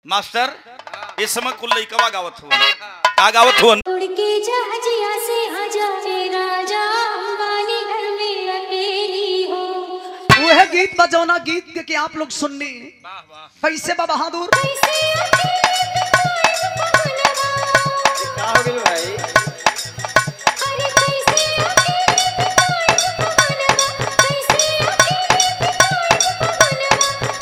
master इस समय कुल लइकवा गावत हो का गावत हो उड़ के जहाजिया से आ जाए राजा अंबानी घर में अकेली हो वह गीत बजौना गीत के, के आप लोग सुननी कैसे बा बहादुर कैसे अकेले बिताए पवनवा अरे कैसे अकेले बिताए पवनवा कैसे अकेले बिताए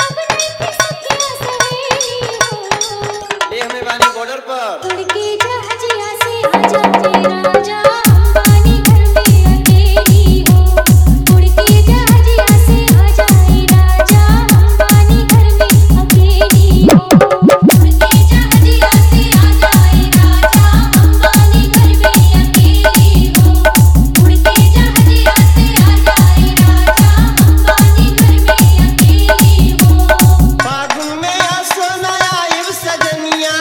पवनवा अब नहीं सखिया सहेली हो बॉर्डर पर उड़ के जहाजिया से आ जाए राजा अंबानी घर में अकेली हो उड़ के जहाजिया से आ जाए राजा अंबानी घर में अकेली हो उड़ के जहाजिया से आ जाए राजा अंबानी घर में अकेली हो उड़ के जहाजिया से आ जाए राजा अंबानी घर में अकेली हो फागुन में आ सोना आइब सजनिया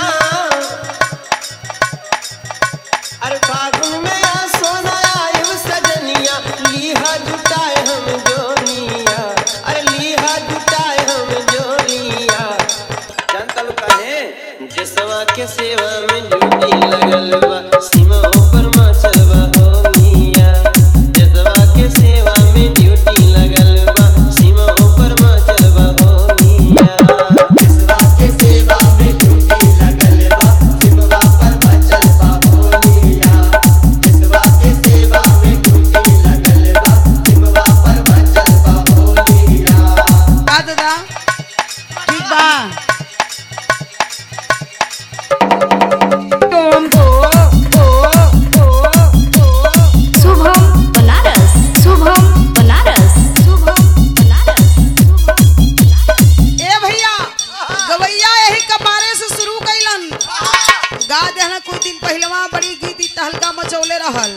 अरे फागुन में आ सोना आइब सजनिया लीहा जुटाए हम जोनिया अरे लीहा जुटाए हम जोनिया जानता लोग काहे जसवा के सेवा में ड्यूटी लगल बा सीमा ऊपर मचल बा हो मिया जसवा के सेवा में ड्यूटी लगल बा सीमा ऊपर मचल बा हो मिया जसवा के सेवा में ड्यूटी लगल बा सीमा पर मचल बा हो मिया जसवा के सेवा में ड्यूटी लगल बा सीमा पर मचल बा हो मिया का दादा ठीक बा तुम ओ ओ ओ ओ शुभम बनारस शुभम बनारस शुभम बनारस ए भैया गवैया यही कपारे से शुरू कैलन गा देहना कुछ दिन पहलवा बड़ी गीत इ तहलका मचौले रहल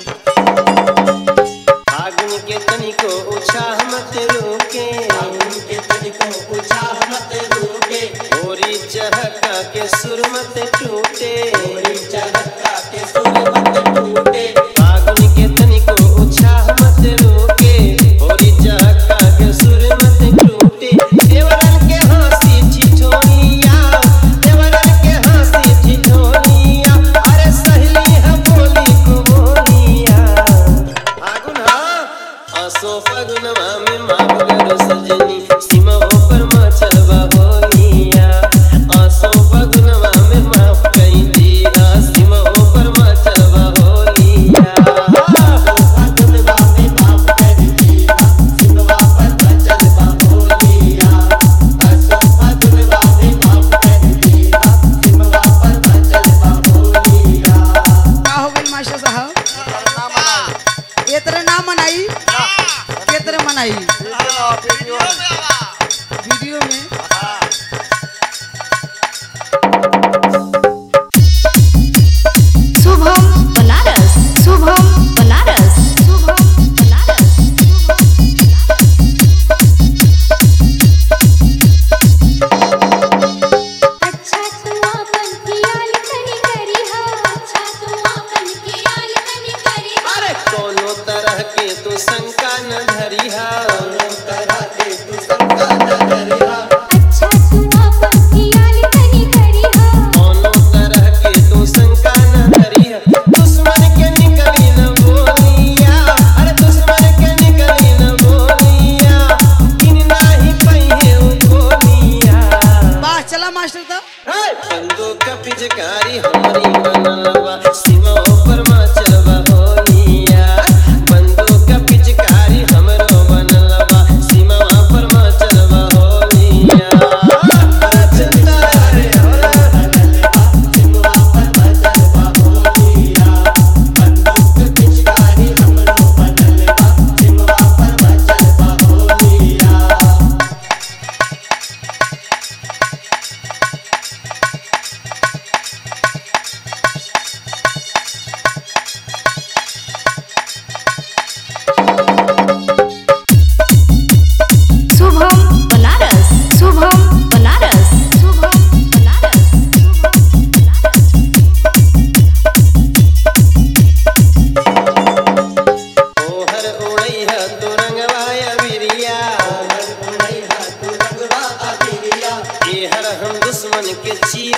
फागुन के तनिको उत्साह मत रोके फागुन के तनिको उत्साह मत रोके होरी चहका के सुर मत टूटे होरी चहका के सुर मत टूटे फागुन के तनिको उत्साह मत रोके होरी चहका के सुर मत टूटे देवरन के हंसी छिछोनिया देवरन के हंसी छिछोनिया अरे सहेली है बोली को बोलिया फागुन हा असो फागुनवा में माफ करो सजनी सीमा ऊपर मचलवा होनिया असो फागुनवा में माफ कई दिया सीमा ऊपर मचलवा होनिया असो फागुनवा में माफ कर दिया सीमा पर मचलवा होनिया असो फागुनवा में माफ कर दिया सीमा पर मचलवा होनिया का हो गई मास्टर साहब ये तरह ना मनाई के तरह मनाई वीडियो में शुभम बनारस शुभम बनारस शुभम बनारस अच्छा तू आपन कियाल कनी करी हा अच्छा तू आपन कियाल कनी करी हा अरे कोनो तरह के तू शंका न धरिहा कोनो तरह के तू शंका न धरिहा अच्छा तू आपन कियाल कनी करी हा कोनो तरह के तू शंका न धरिहा दुश्मन के निकली न बोलिया अरे दुश्मन के निकली न बोलिया दिन नाही पहिए उ बोलिया वाह चला मास्टर साहब बंदूक का पिचकारी हमारी बनलवा सीमा ऊपर मचलवा होनिया बंदूक का पिचकारी हमरो बनलवा सीमा पर मचलवा होनिया चलता रे होला बनलवा सीमा पर मचलवा होनिया बंदूक का पिचकारी हमरो बनलवा सीमा पर मचलवा होनिया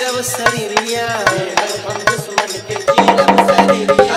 चीरब शरीरिया हर हम दुश्मन के चीरब शरीरिया